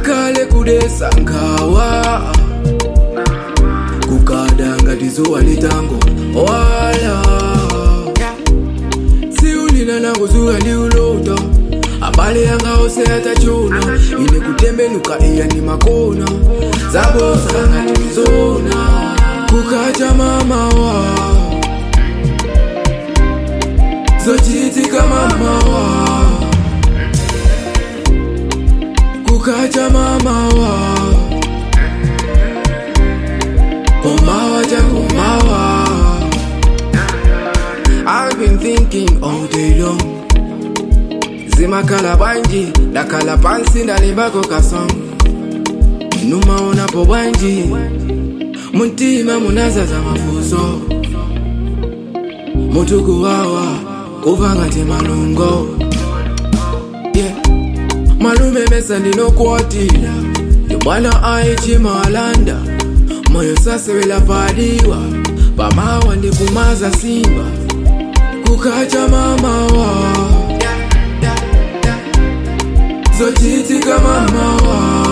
ngakhale kudesa nkhawa kukada ngati zuwa litango wala siulina nakuzuka liulota abale yanga ose atachona ine kutembenuka iya ni makona zabosa ngati mzona kukacha mamawa zochitika mamawa kukacha mamawa kumawa cha kumawa I've been thinking all day long zimakhala bwanji ndakhala pansi ndalimbako kasong numaonapo bwanji muntima munazaza mafuso mutukuwawa kuva ngati malungo yeah. malume mesa ndinokuwatira yobwana aichimalanda moyo sasewela padiwa pamawa ndikumaza simba kukacha mamawa zochitika mamawa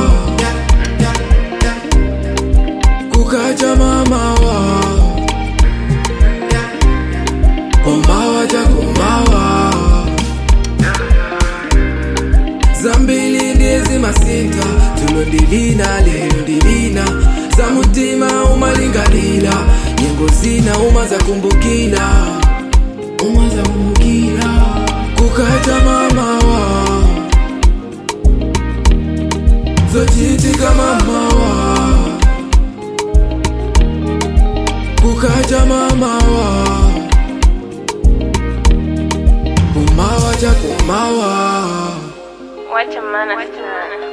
kukacha mamawa kumawa cha kumawa zambili ndizi masinta tulo ndilina lelo ndilina za mutima umalingalila nyengo zina uma za kumbukila uma za kumbukila kukacha mamawa zochitika mamawa kukacha mamawa kumawa cha kumawa Wacha maana sana.